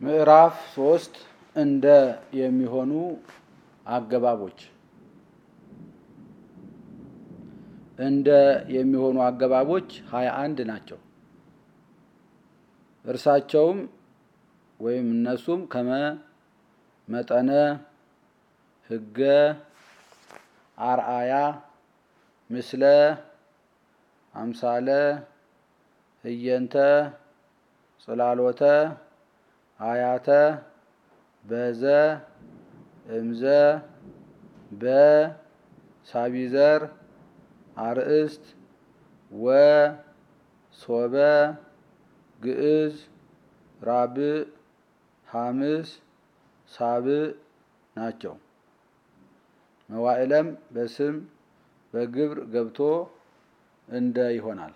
ምዕራፍ ሶስት እንደ የሚሆኑ አገባቦች እንደ የሚሆኑ አገባቦች ሀያ አንድ ናቸው። እርሳቸውም ወይም እነሱም ከመ መጠነ ህገ አርአያ ምስለ አምሳለ ህየንተ ጽላሎተ አያተ በዘ እምዘ በሳቢዘር አርእስት ወ ሶበ ግዕዝ ራብዕ ሐምስ ሳብዕ ናቸው። መዋዕለም በስም በግብር ገብቶ እንደ ይሆናል።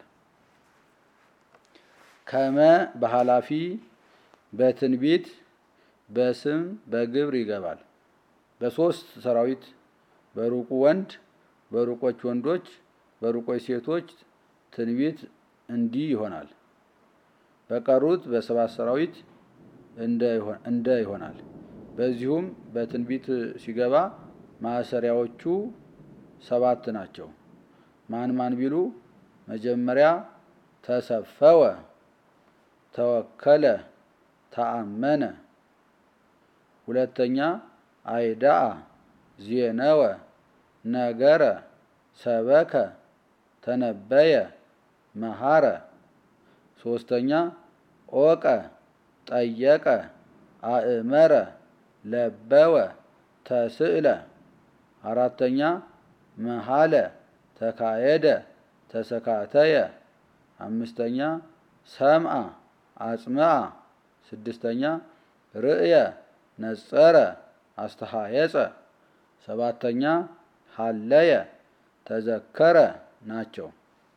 ከመ በኃላፊ በትንቢት በስም በግብር ይገባል። በሶስት ሰራዊት በሩቁ ወንድ በሩቆች ወንዶች በሩቆች ሴቶች ትንቢት እንዲህ ይሆናል። በቀሩት በሰባት ሰራዊት እንደ ይሆናል። በዚሁም በትንቢት ሲገባ ማሰሪያዎቹ ሰባት ናቸው። ማን ማን ቢሉ መጀመሪያ ተሰፈወ፣ ተወከለ፣ ተአመነ። ሁለተኛ አይዳአ፣ ዜነወ፣ ነገረ፣ ሰበከ፣ ተነበየ፣ መሃረ። ሶስተኛ ኦቀ፣ ጠየቀ፣ አእመረ፣ ለበወ፣ ተስእለ። አራተኛ መሃለ፣ ተካየደ፣ ተሰካተየ። አምስተኛ ሰምአ፣ አጽምአ። ስድስተኛ ርእየ፣ ነጸረ፣ አስተሃየጸ። ሰባተኛ ሀለየ፣ ተዘከረ ናቸው።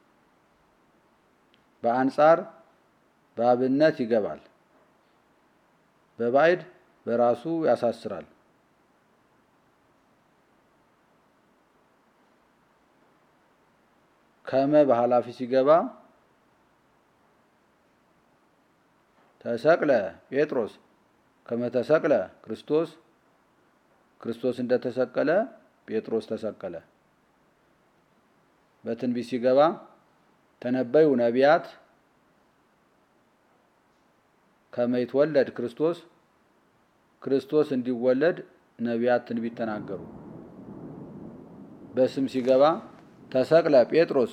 በአንጻር በአብነት ይገባል። በባዕድ በራሱ ያሳስራል። ከመ በኃላፊ ሲገባ ተሰቅለ ጴጥሮስ ከመ ተሰቅለ ክርስቶስ ክርስቶስ እንደተሰቀለ ጴጥሮስ ተሰቀለ። በትንቢት ሲገባ ተነበዩ ነቢያት ከመ ይትወለድ ክርስቶስ ክርስቶስ እንዲወለድ ነቢያት ትንቢት ተናገሩ። በስም ሲገባ ተሰቅለ ጴጥሮስ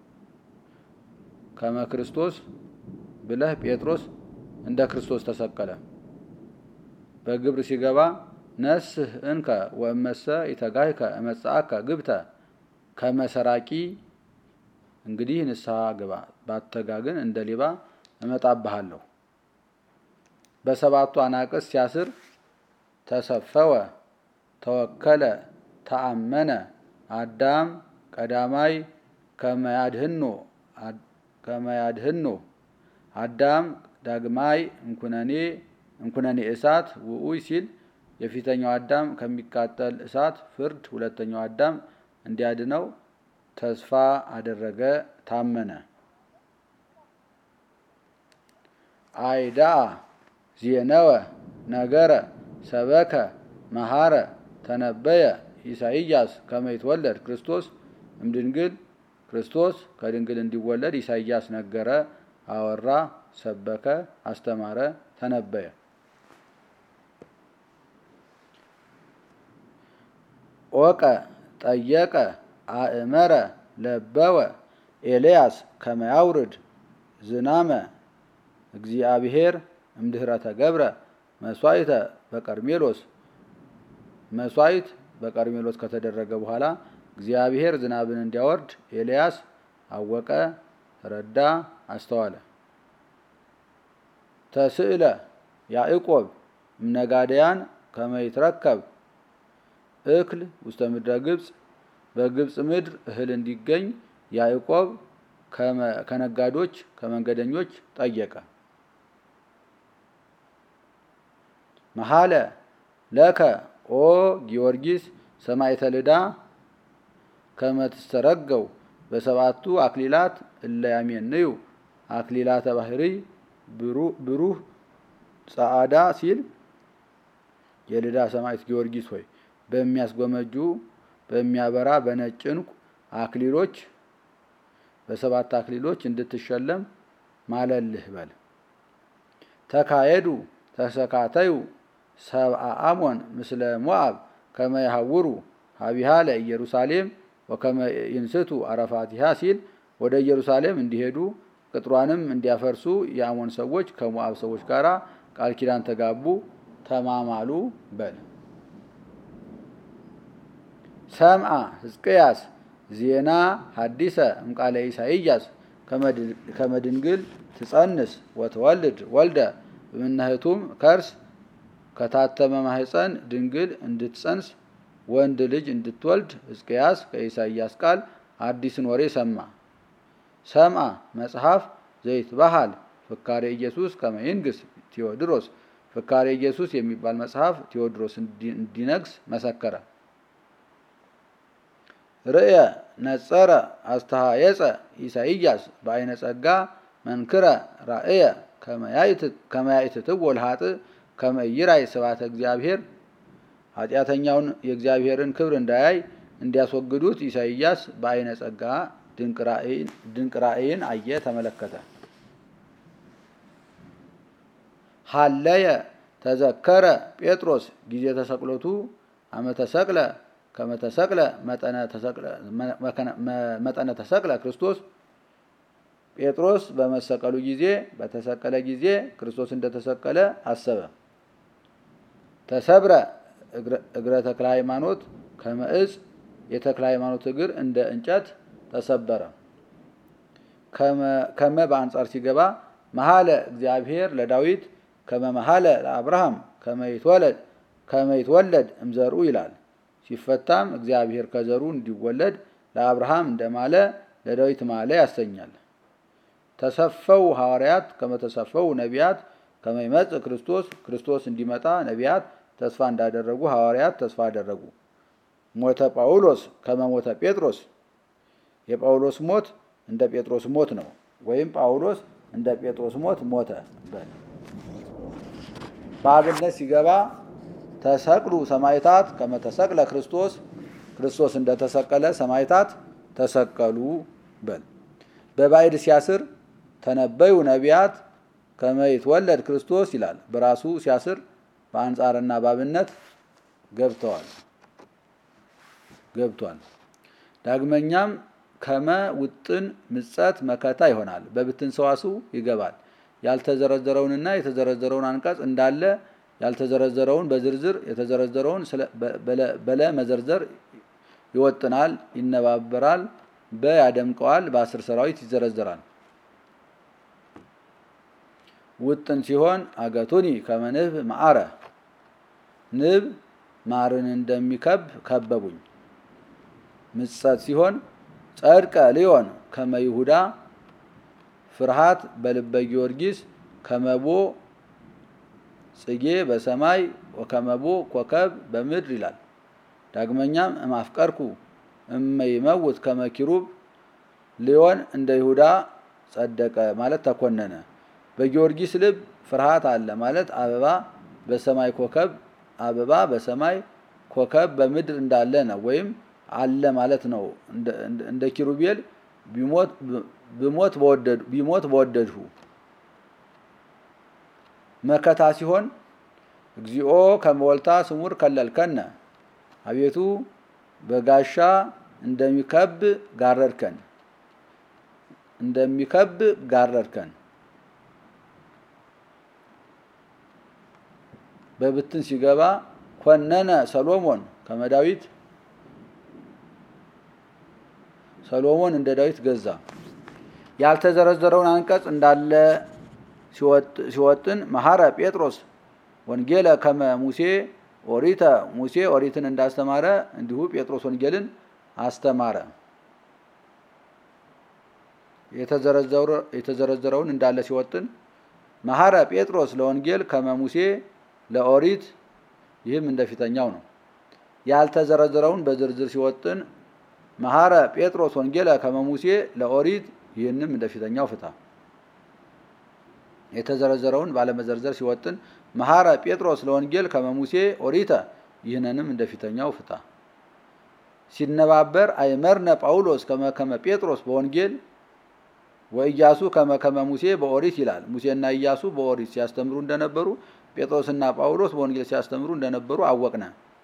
ከመ ክርስቶስ ብለህ ጴጥሮስ እንደ ክርስቶስ ተሰቀለ። በግብር ሲገባ ነስህ እንከ ወእመሰ ኢተጋህከ እመጽአከ ግብተ ከመ ሰራቂ እንግዲህ ንስሐ ግባ፣ ባተጋ ግን እንደ ሌባ እመጣብሃለሁ። በሰባቱ አናቅስ ሲያስር ተሰፈወ፣ ተወከለ፣ ተአመነ። አዳም ቀዳማይ ከመያድህኖ ከመያድህኖ አዳም ዳግማይ እንኩነኔ እንኩነኔ እሳት ውኡይ ሲል የፊተኛው አዳም ከሚቃጠል እሳት ፍርድ ሁለተኛው አዳም እንዲያድነው ተስፋ አደረገ፣ ታመነ። አይዳ ዜነወ፣ ነገረ፣ ሰበከ፣ መሃረ፣ ተነበየ ኢሳይያስ ከመ ይትወለድ ክርስቶስ እምድንግል ክርስቶስ ከድንግል እንዲወለድ ኢሳይያስ ነገረ፣ አወራ፣ ሰበከ፣ አስተማረ፣ ተነበየ። ኦቀ፣ ጠየቀ፣ አእመረ፣ ለበወ ኤልያስ ከመ ያውርድ ዝናመ እግዚአብሔር እምድኅረ ተገብረ መስዋዕተ በቀርሜሎስ መስዋዕት በቀርሜሎስ ከተደረገ በኋላ እግዚአብሔር ዝናብን እንዲያወርድ ኤልያስ አወቀ፣ ረዳ፣ አስተዋለ። ተስእለ ያዕቆብ እምነጋደያን ከመ ይትረከብ እክል ውስተ ምድረ ግብፅ በግብፅ ምድር እህል እንዲገኝ ያዕቆብ ከነጋዶች ከመንገደኞች ጠየቀ። መሃለ ለከ ኦ ጊዮርጊስ ሰማዕተ ልዳ ከመ ትስተረገው በሰባቱ አክሊላት እለ ያሜንዩ አክሊላተ ባህሪ ብሩህ ጸዓዳ ሲል የልዳ ሰማዕት ጊዮርጊስ ሆይ በሚያስጎመጁ በሚያበራ በነጭ ዕንቁ አክሊሎች በሰባት አክሊሎች እንድትሸለም ማለልህ በል። ተካየዱ ተሰካተዩ ሰብአ አሞን ምስለ ሞአብ ከመ ይሐውሩ ሀቢሃ ለኢየሩሳሌም ወከመ ይንስቱ አረፋቲሃ ሲል ወደ ኢየሩሳሌም እንዲሄዱ ቅጥሯንም እንዲያፈርሱ የአሞን ሰዎች ከሞአብ ሰዎች ጋር ቃል ኪዳን ተጋቡ፣ ተማማሉ በል። ሰምአ ሕዝቅያስ ዜና ሐዲሰ እምቃለ ኢሳይያስ ከመድንግል ትጸንስ ወትወልድ ወልደ በምናህቱም ከርስ ከታተመ ማህፀን ድንግል እንድትጸንስ ወንድ ልጅ እንድትወልድ ሕዝቅያስ ከኢሳይያስ ቃል አዲስን ወሬ ሰማ። ሰምአ መጽሐፍ ዘይትባሃል ፍካሬ ኢየሱስ ከመይንግስ ቴዎድሮስ ፍካሬ ኢየሱስ የሚባል መጽሐፍ ቴዎድሮስ እንዲነግስ መሰከረ። ርእየ ነጸረ አስተሃየጸ ኢሳይያስ በአይነ ጸጋ መንክረ ራእየ ከመያይትትው ወልሃጥ ከመይራይ ስብሐተ እግዚአብሔር ኃጢአተኛውን የእግዚአብሔርን ክብር እንዳያይ እንዲያስወግዱት ኢሳይያስ በአይነ ጸጋ ድንቅ ራእይን አየ፣ ተመለከተ። ሀለየ ተዘከረ ጴጥሮስ ጊዜ ተሰቅሎቱ አመተሰቅለ ከመተሰቅለ መጠነ ተሰቅለ ክርስቶስ ጴጥሮስ በመሰቀሉ ጊዜ በተሰቀለ ጊዜ ክርስቶስ እንደተሰቀለ አሰበ። ተሰብረ እግረ ተክለ ሃይማኖት ከመዕፅ የተክለ ሃይማኖት እግር እንደ እንጨት ተሰበረ። ከመ በአንጻር ሲገባ መሀለ እግዚአብሔር ለዳዊት ከመ መሀለ ለአብርሃም ከመ ይትወለድ እምዘርኡ ይላል። ሲፈታም እግዚአብሔር ከዘሩ እንዲወለድ ለአብርሃም እንደማለ ለዳዊት ማለ ያሰኛል። ተሰፈው ሐዋርያት ከመተሰፈው ነቢያት ከመይመጽእ ክርስቶስ ክርስቶስ እንዲመጣ ነቢያት ተስፋ እንዳደረጉ ሐዋርያት ተስፋ አደረጉ። ሞተ ጳውሎስ ከመሞተ ጴጥሮስ የጳውሎስ ሞት እንደ ጴጥሮስ ሞት ነው። ወይም ጳውሎስ እንደ ጴጥሮስ ሞት ሞተ በል። በአብነት ሲገባ ተሰቅሉ ሰማይታት ከመተሰቅለ ክርስቶስ ክርስቶስ እንደተሰቀለ ሰማይታት ተሰቀሉ በል። በባዕድ ሲያስር ተነበዩ ነቢያት ከመይትወለድ ክርስቶስ ይላል። በራሱ ሲያስር በአንጻርና በአብነት ገብተዋል ገብቷል። ዳግመኛም ከመ ውጥን ምጸት መከታ ይሆናል። በብትን ሰዋስው ይገባል። ያልተዘረዘረውንና የተዘረዘረውን አንቀጽ እንዳለ ያልተዘረዘረውን በዝርዝር የተዘረዘረውን በለ መዘርዘር ይወጥናል፣ ይነባበራል፣ በ ያደምቀዋል፣ በአስር ሰራዊት ይዘረዘራል። ውጥን ሲሆን አገቱኒ ከመንብ ማዕረ ንብ ማርን እንደሚከብ ከበቡኝ። ምጸት ሲሆን ጸድቀ ሊዮን ከመ ይሁዳ ፍርሃት በልበ ጊዮርጊስ ከመቦ ጽጌ በሰማይ ወከመቦ ኮከብ በምድር ይላል። ዳግመኛም እማፍቀርኩ እመይመውት ከመኪሩብ ሊዮን እንደ ይሁዳ ጸደቀ ማለት ተኮነነ። በጊዮርጊስ ልብ ፍርሃት አለ ማለት አበባ በሰማይ ኮከብ አበባ በሰማይ ኮከብ በምድር እንዳለ ነው። ወይም አለ ማለት ነው። እንደ ኪሩቤል ቢሞት በወደድሁ መከታ ሲሆን እግዚኦ ከመወልታ ስሙር ከለልከነ አቤቱ በጋሻ እንደሚከብ ጋረድከን እንደሚከብ ጋረድከን። በብትን ሲገባ ኮነነ ሰሎሞን ከመዳዊት ሰሎሞን እንደ ዳዊት ገዛ። ያልተዘረዘረውን አንቀጽ እንዳለ ሲወጥን መሐረ ጴጥሮስ ወንጌለ ከመ ሙሴ ኦሪተ ሙሴ ኦሪትን እንዳስተማረ እንዲሁ ጴጥሮስ ወንጌልን አስተማረ። የተዘረዘረውን እንዳለ ሲወጥን መሐረ ጴጥሮስ ለወንጌል ከመ ሙሴ ለኦሪት ይህም እንደፊተኛው ነው። ያልተዘረዘረውን በዝርዝር ሲወጥን መሐረ ጴጥሮስ ወንጌለ ከመ ሙሴ ለኦሪት ይህንም እንደፊተኛው ፍታ። የተዘረዘረውን ባለመዘርዘር ሲወጥን መሐረ ጴጥሮስ ለወንጌል ከመሙሴ ኦሪተ ይህንንም እንደፊተኛው ፍታ። ሲነባበር አይመርነ ጳውሎስ ከመከመ ጴጥሮስ በወንጌል ወኢያሱ ከመከመ ሙሴ በኦሪት ይላል። ሙሴና ኢያሱ በኦሪት ሲያስተምሩ እንደነበሩ ጴጥሮስና ጳውሎስ በወንጌል ሲያስተምሩ እንደነበሩ አወቅነ።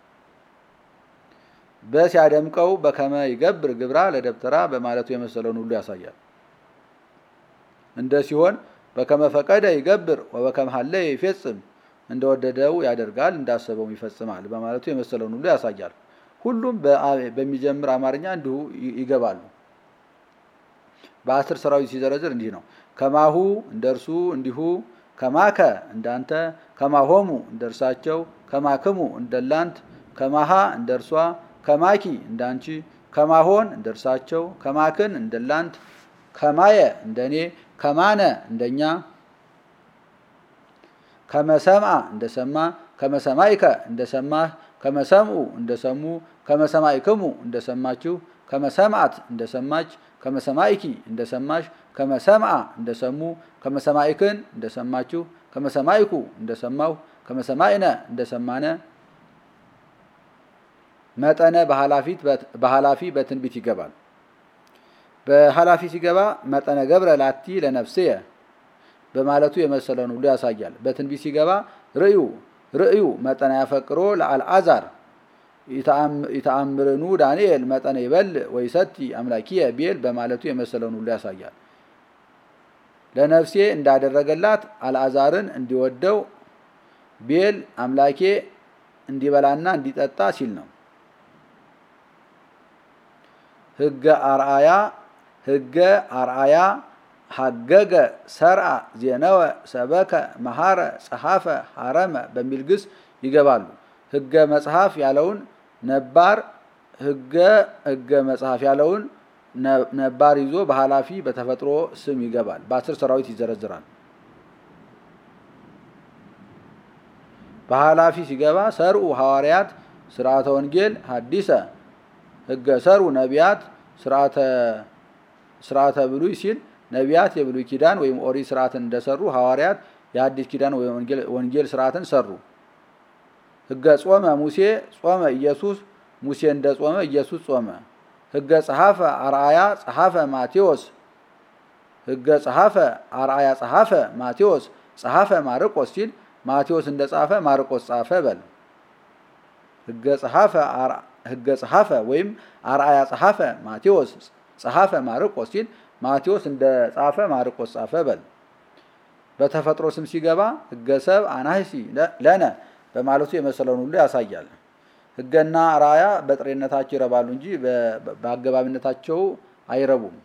በሲያደምቀው በከመ ይገብር ግብራ ለደብተራ በማለቱ የመሰለውን ሁሉ ያሳያል። እንደ ሲሆን በከመ ፈቀደ ይገብር ወበከመ ሀለ ይፌጽም እንደወደደው ያደርጋል እንዳሰበውም ይፈጽማል በማለቱ የመሰለውን ሁሉ ያሳያል። ሁሉም በሚጀምር አማርኛ እንዲሁ ይገባሉ። በአስር ሰራዊት ሲዘረዝር እንዲህ ነው። ከማሁ እንደ እርሱ እንዲሁ፣ ከማከ እንዳንተ፣ ከማሆሙ እንደ እርሳቸው፣ ከማክሙ እንደላንት፣ ከማሃ እንደ እርሷ፣ ከማኪ እንዳንቺ፣ ከማሆን እንደ እርሳቸው፣ ከማክን እንደላንት፣ ከማየ እንደኔ፣ ከማነ እንደኛ፣ ከመሰምአ እንደሰማ፣ ከመሰማይከ እንደሰማህ፣ ከመሰምኡ እንደሰሙ፣ ከመሰማይክሙ እንደሰማችሁ፣ ከመሰምአት እንደሰማች ከመሰማይኪ እንደሰማሽ ከመሰምአ እንደሰሙ ከመሰማይክን እንደሰማችሁ ከመሰማይኩ እንደሰማሁ ከመሰማይነ እንደሰማነ መጠነ በኃላፊ በትንቢት ይገባል። በኃላፊ ሲገባ መጠነ ገብረ ላቲ ለነፍስየ በማለቱ የመሰለውን ሁሉ ያሳያል። በትንቢት ሲገባ ርእዩ ርእዩ መጠነ ያፈቅሮ ለአልዓዛር ይተአምርኑ ዳንኤል መጠነ ይበል ወይሰቲ አምላኪየ ቤል በማለቱ የመሰለውን ሁሉ ያሳያል። ለነፍሴ እንዳደረገላት አልዓዛርን እንዲወደው ቤል አምላኬ እንዲበላና እንዲጠጣ ሲል ነው። ህገ አርአያ ህገ አርአያ ሀገገ ሰርአ ዜነወ ሰበከ መሐረ ጸሐፈ ሐረመ በሚል ግስ ይገባሉ። ህገ መጽሐፍ ያለውን ነባር ህገ ህገ መጽሐፍ ያለውን ነባር ይዞ በኃላፊ በተፈጥሮ ስም ይገባል። በአስር ሰራዊት ይዘረዝራል። በኃላፊ ሲገባ ሰርኡ ሐዋርያት ስርዓተ ወንጌል ሀዲሰ ህገ ሰሩ ነቢያት ስርዓተ ብሉይ ሲል ነቢያት የብሉይ ኪዳን ወይም ኦሪት ስርዓትን እንደሰሩ ሐዋርያት የአዲስ ኪዳን ወይም ወንጌል ስርዓትን ሰሩ። ህገ ጾመ ሙሴ ጾመ ኢየሱስ ሙሴ እንደ ጾመ ኢየሱስ ጾመ። ህገ ጸሐፈ አርአያ ጸሐፈ ማቴዎስ ህገ ጸሐፈ አርአያ ጸሐፈ ማቴዎስ ጸሐፈ ማርቆስ ሲል ማቴዎስ እንደ ጻፈ ማርቆስ ጻፈ በል። ህገ ጸሐፈ ህገ ጸሐፈ ወይም አርአያ ጸሐፈ ማቴዎስ ጸሐፈ ማርቆስ ሲል ማቴዎስ እንደ ጻፈ ማርቆስ ጻፈ በል። በተፈጥሮ ስም ሲገባ ህገ ሰብ አናህሲ ለነ በማለቱ የመሰለውን ሁሉ ያሳያል። ህገና ራያ በጥሬነታቸው ይረባሉ እንጂ በአገባቢነታቸው አይረቡም።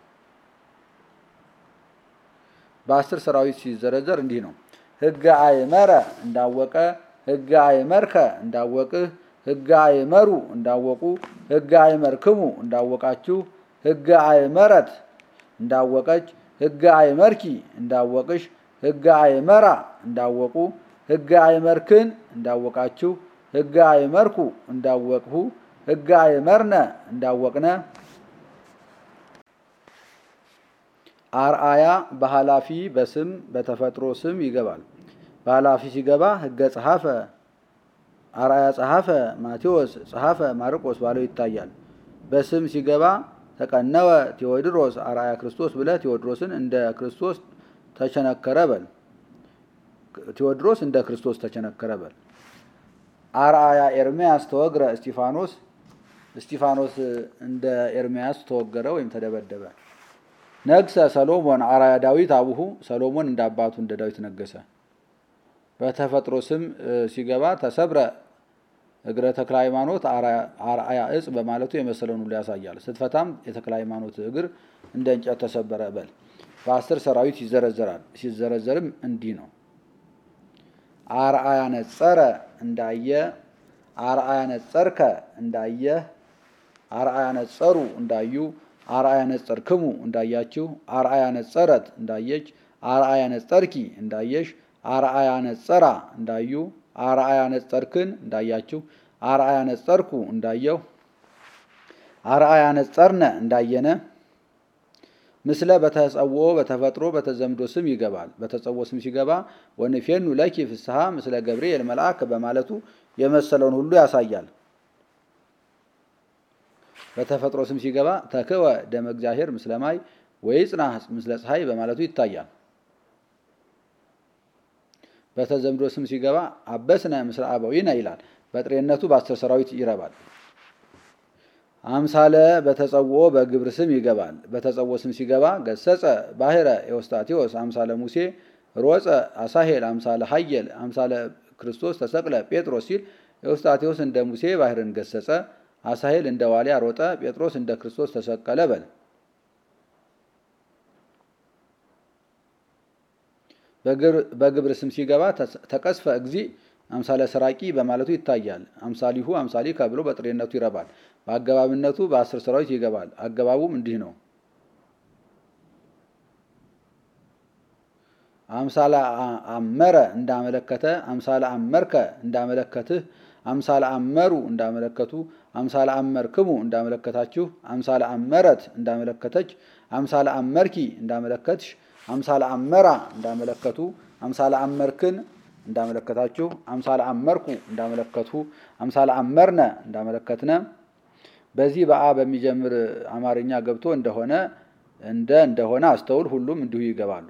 በአስር ሰራዊት ሲዘረዘር እንዲህ ነው። ህገ አይመረ እንዳወቀ፣ ህገ አይመርከ እንዳወቅህ፣ ህገ አይመሩ እንዳወቁ፣ ህገ አይመርክሙ እንዳወቃችሁ፣ ህገ አይመረት እንዳወቀች፣ ህገ አይመርኪ እንዳወቅሽ፣ ህገ አይመራ እንዳወቁ ህገ አይመርክን እንዳወቃችሁ ህገ አይመርኩ እንዳወቅሁ ህገ አይመርነ እንዳወቅነ። አርአያ በኃላፊ በስም በተፈጥሮ ስም ይገባል። በኃላፊ ሲገባ ህገ ጸሐፈ አርአያ ጸሐፈ ማቴዎስ ጸሐፈ ማርቆስ ባለው ይታያል። በስም ሲገባ ተቀነወ ቴዎድሮስ አርአያ ክርስቶስ ብለህ ቴዎድሮስን እንደ ክርስቶስ ተቸነከረ በል። ቴዎድሮስ እንደ ክርስቶስ ተቸነከረ በል። አርአያ ኤርምያስ ተወግረ እስጢፋኖስ እስጢፋኖስ እንደ ኤርምያስ ተወገረ ወይም ተደበደበ። ነግሰ ሰሎሞን አርአያ ዳዊት አቡሁ ሰሎሞን እንደ አባቱ እንደ ዳዊት ነገሰ። በተፈጥሮ ስም ሲገባ ተሰብረ እግረ ተክለ ሃይማኖት አርአያ እጽ በማለቱ የመሰለውን ሁሉ ያሳያል። ስትፈታም የተክለ ሃይማኖት እግር እንደ እንጨት ተሰበረ በል። በአስር ሰራዊት ይዘረዘራል። ሲዘረዘርም እንዲህ ነው። አርአያ ነጸረ እንዳየ፣ አርአያ ነጸርከ እንዳየ፣ አርአያ ነጸሩ እንዳዩ፣ አርአያ ነጸርክሙ እንዳያችሁ፣ አርአያ ነጸረት እንዳየች፣ አርአያ ነጸርኪ እንዳየሽ፣ አርአያ ነጸራ እንዳዩ፣ አርአያ ነጸርክን እንዳያችሁ፣ አርአያ ነጸርኩ እንዳየሁ፣ አርአያ ነጸርነ እንዳየነ፣ ምስለ በተጸውኦ በተፈጥሮ በተዘምዶ ስም ይገባል። በተጸውኦ ስም ሲገባ ወንፌኑ ለኪ ፍስሐ ምስለ ገብርኤል መልአክ በማለቱ የመሰለውን ሁሉ ያሳያል። በተፈጥሮ ስም ሲገባ ተክወ ደመ እግዚአብሔር ምስለ ማይ ወይጽና ምስለ ፀሐይ በማለቱ ይታያል። በተዘምዶ ስም ሲገባ አበስነ ምስለ አበዊነ ይላል። በጥሬነቱ በአስር ሰራዊት ይረባል። አምሳለ በተጸውኦ በግብር ስም ይገባል። በተጸውኦ ስም ሲገባ ገሰጸ ባህረ ኤዎስጣቴዎስ አምሳለ ሙሴ ሮጸ አሳሄል አምሳለ ሀየል አምሳለ ክርስቶስ ተሰቅለ ጴጥሮስ ሲል ኤዎስጣቴዎስ እንደ ሙሴ ባህርን ገሰጸ፣ አሳሄል እንደ ዋሊያ ሮጠ፣ ጴጥሮስ እንደ ክርስቶስ ተሰቀለ በል። በግብር ስም ሲገባ ተቀስፈ እግዚ አምሳለ ሰራቂ በማለቱ ይታያል። አምሳሊሁ አምሳሊከ ብሎ በጥሬነቱ ይረባል። በአገባብነቱ በአስር ሰራዊት ይገባል። አገባቡም እንዲህ ነው። አምሳለ አመረ እንዳመለከተ፣ አምሳለ አመርከ እንዳመለከትህ፣ አምሳለ አመሩ እንዳመለከቱ፣ አምሳለ አመርክሙ እንዳመለከታችሁ፣ አምሳለ አመረት እንዳመለከተች፣ አምሳለ አመርኪ እንዳመለከትሽ፣ አምሳለ አመራ እንዳመለከቱ፣ አምሳለ አመርክን እንዳመለከታችሁ፣ አምሳለ አመርኩ እንዳመለከቱ፣ አምሳለ አመርነ እንዳመለከትነ በዚህ በአ በሚጀምር አማርኛ ገብቶ እንደሆነ እንደ እንደሆነ አስተውል። ሁሉም እንዲሁ ይገባሉ።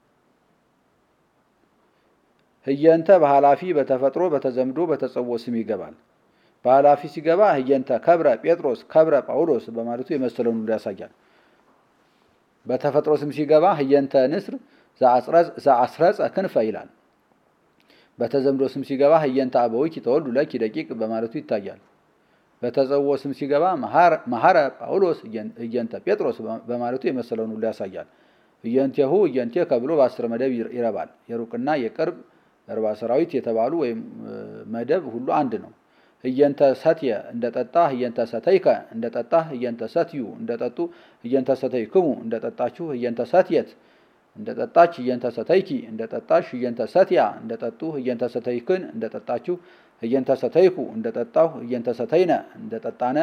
ህየንተ በኃላፊ በተፈጥሮ በተዘምዶ በተጸውኦ ስም ይገባል። በኃላፊ ሲገባ ህየንተ ከብረ ጴጥሮስ ከብረ ጳውሎስ በማለቱ የመሰለውን ሁሉ ያሳያል። በተፈጥሮ ስም ሲገባ ህየንተ ንስር ዘአስረጸ ክንፈ ይላል። በተዘምዶ ስም ሲገባ ህየንተ አበዊኪ ተወልዱ ለኪ ደቂቅ በማለቱ ይታያል። በተጸውኦ ስም ሲገባ መሐረ ጳውሎስ እየንተ ጴጥሮስ በማለቱ የመሰለውን ሁሉ ያሳያል። እየንቴሁ እየንቴ ከብሎ በአስር መደብ ይረባል። የሩቅና የቅርብ እርባ ሰራዊት የተባሉ ወይም መደብ ሁሉ አንድ ነው። እየንተ ሰትየ እንደጠጣ እየንተ ሰተይከ እንደጠጣ እየንተ ሰትዩ እንደጠጡ እየንተ ሰተይክሙ እንደጠጣችሁ እየንተ ሰትየት እንደጠጣች እየንተ ሰተይኪ እንደጠጣሽ እየንተ ሰትያ እንደጠጡ እየንተ ሰተይክን እንደጠጣችሁ እየንተ ሰተይኩ እንደጠጣሁ እየንተ ሰተይነ እንደጠጣነ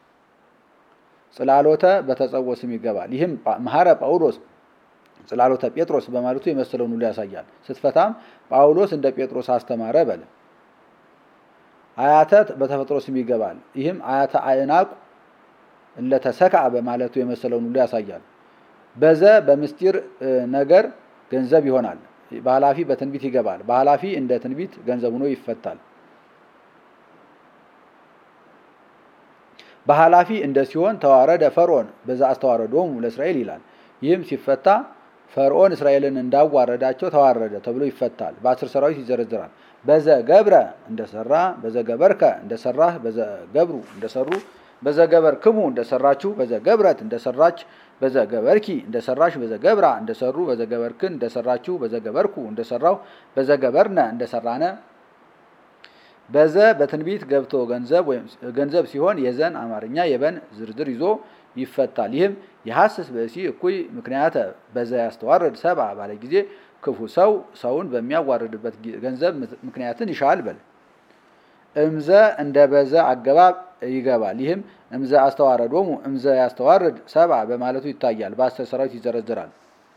ጽላሎተ በተጸውኦ ስም ይገባል። ይህም መሐረ ጳውሎስ ጽላሎተ ጴጥሮስ በማለቱ የመሰለውን ሁሉ ያሳያል። ስትፈታም ጳውሎስ እንደ ጴጥሮስ አስተማረ በለ። አያተት በተፈጥሮ ስም ይገባል። ይህም አያተ አእናቁ እለተሰክዐ በማለቱ የመሰለውን ሁሉ ያሳያል። በዘ በምስጢር ነገር ገንዘብ ይሆናል። በኃላፊ በትንቢት ይገባል። በኃላፊ እንደ ትንቢት ገንዘብ ሆኖ ይፈታል። በኃላፊ እንደ ሲሆን ተዋረደ ፈርዖን በዛ አስተዋረዶሙ ለእስራኤል ይላል። ይህም ሲፈታ ፈርዖን እስራኤልን እንዳዋረዳቸው ተዋረደ ተብሎ ይፈታል። በአስር ሰራዊት ይዘረዝራል። በዘ ገብረ እንደሰራ፣ በዘ ገበርከ እንደሰራህ፣ በዘ ገብሩ እንደሰሩ፣ በዘ ገበርክሙ እንደሰራችሁ፣ በዘ ገብረት እንደሰራች፣ በዘ ገበርኪ እንደሰራሽ፣ በዘ ገብራ እንደሰሩ፣ በዘ ገበርክን እንደሰራችሁ፣ በዘ ገበርኩ እንደሰራው፣ በዘ ገበርነ እንደሰራነ በዘ በትንቢት ገብቶ ገንዘብ ወይም ገንዘብ ሲሆን የዘን አማርኛ የበን ዝርዝር ይዞ ይፈታል። ይህም የሐስስ ብእሲ እኩይ ምክንያተ በዘ ያስተዋርድ ሰብአ ባለ ጊዜ ክፉ ሰው ሰውን በሚያዋርድበት ገንዘብ ምክንያትን ይሻል በል። እምዘ እንደ በዘ አገባብ ይገባል። ይህም እምዘ አስተዋረዶሙ እምዘ ያስተዋርድ ሰብአ በማለቱ ይታያል። በአስር ሰራዊት ይዘረዝራል።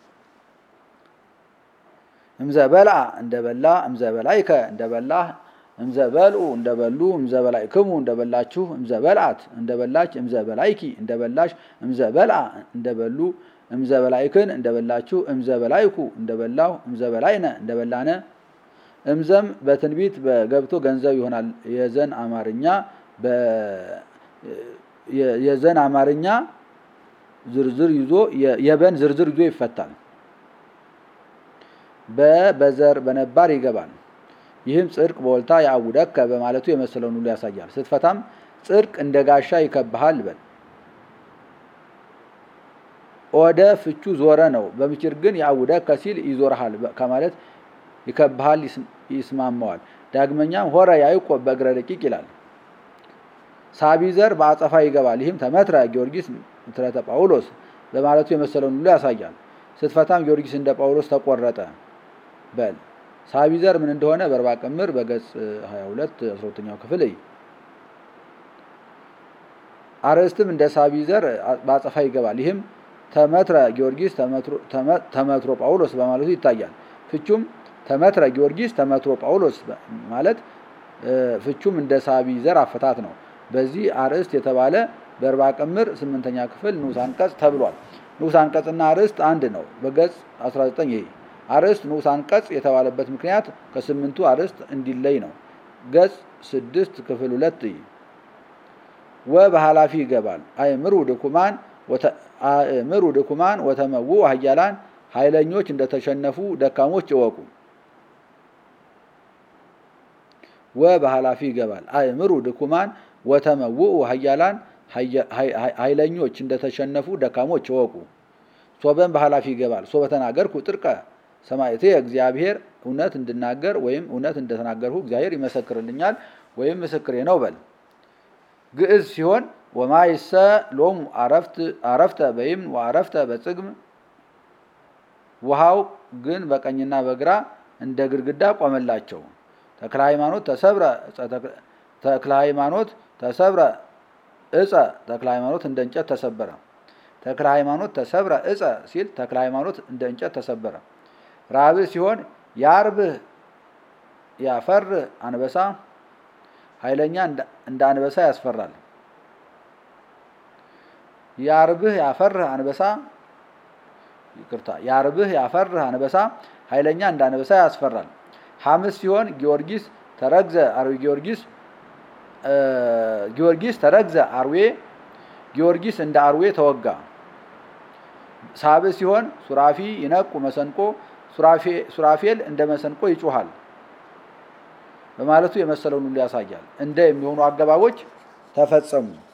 እምዘ በልአ እንደ በላ፣ እምዘ በላይከ እንደ በላህ እምዘ በልኡ እንደ በሉ፣ እምዘ በላይክሙ እንደ በላችሁ፣ እምዘ በልአት እንደ በላች፣ እምዘ በላይኪ እንደ በላሽ፣ እምዘ በልአ እንደ በሉ፣ እምዘ በላይክን እንደ በላችሁ፣ እምዘ በላይኩ እንደ በላሁ፣ እምዘ በላይነ እንደ በላነ። እምዘም በትንቢት በገብቶ ገንዘብ ይሆናል። የዘን አማርኛ የዘን አማርኛ ዝርዝር ይዞ የበን ዝርዝር ይዞ ይፈታል። በበዘር በነባር ይገባል። ይህም ጽድቅ በወልታ የአውደከ በማለቱ የመሰለውን ሁሉ ያሳያል። ስትፈታም ጽድቅ እንደ ጋሻ ይከብሃል በል። ኦደ ፍቹ ዞረ ነው። በምችር ግን የአውደከ ሲል ይዞርሃል ከማለት ይከብሃል፣ ይስማማዋል። ዳግመኛም ሆረ ያዕቆብ በእግረ ደቂቅ ይላል። ሳቢዘር በአጸፋ ይገባል። ይህም ተመትረ ጊዮርጊስ ምትረተ ጳውሎስ በማለቱ የመሰለውን ሁሉ ያሳያል። ስትፈታም ጊዮርጊስ እንደ ጳውሎስ ተቆረጠ በል። ሳቢዘር ምን እንደሆነ በርባ ቅምር በገጽ 22 12ኛው ክፍል እይ። አርዕስትም እንደ ሳቢዘር በአጸፋ ይገባል። ይህም ተመትረ ጊዮርጊስ ተመትሮ ጳውሎስ በማለቱ ይታያል። ፍቹም ተመትረ ጊዮርጊስ ተመትሮ ጳውሎስ ማለት ፍቹም እንደ ሳቢ ዘር አፈታት ነው። በዚህ አርእስት የተባለ በእርባ ቅምር ስምንተኛ ክፍል ንዑስ አንቀጽ ተብሏል። ንዑስ አንቀጽና አርእስት አንድ ነው። በገጽ 19 ይሄ አርእስት ንዑስ አንቀጽ የተባለበት ምክንያት ከስምንቱ አርእስት እንዲለይ ነው። ገጽ ስድስት ክፍል ሁለት ወ በኃላፊ ይገባል። አእምሩ ድኩማን አእምሩ ድኩማን ወተመውኡ ኃያላን ኃይለኞች እንደተሸነፉ ደካሞች እወቁ። ወ በኃላፊ ይገባል። አእምሩ ድኩማን ወተመውኡ ኃያላን ኃይለኞች እንደተሸነፉ ደካሞች እወቁ። ሶበን በኃላፊ ይገባል። ሶ በተናገርኩ ጥርቀ ሰማዕቴ እግዚአብሔር እውነት እንድናገር ወይም እውነት እንደተናገርሁ እግዚአብሔር ይመሰክርልኛል ወይም ምስክሬ ነው በል። ግዕዝ ሲሆን ወማይሰ ሎሙ አረፍተ በይምን ወአረፍተ በጽግም ውሃው ግን በቀኝና በግራ እንደ ግድግዳ ቆመላቸው። ተክለ ሃይማኖት ተሰብረ ተክለ ሃይማኖት ተሰብረ እፀ ተክለ ሃይማኖት እንደ እንጨት ተሰበረ። ተክለ ሃይማኖት ተሰብረ እፀ ሲል ተክለ ሃይማኖት እንደ እንጨት ተሰበረ። ራብዕ ሲሆን ያርብህ ያፈር አንበሳ ኃይለኛ እንደ አንበሳ ያስፈራል። ያርብህ ያፈርህ አንበሳ ይቅርታ፣ ያርብህ ያፈርህ አንበሳ ኃይለኛ እንደ አንበሳ ያስፈራል። ሐምስ ሲሆን ጊዮርጊስ ተረግዘ አርዌ ጊዮርጊስ ጊዮርጊስ ተረግዘ አርዌ ጊዮርጊስ እንደ አርዌ ተወጋ። ሳብዕ ሲሆን ሱራፊ ይነቁ መሰንቆ ሱራፌል እንደ መሰንቆ ይጮሃል በማለቱ የመሰለውን ሁሉ ያሳያል። እንደ የሚሆኑ አገባቦች ተፈጸሙ።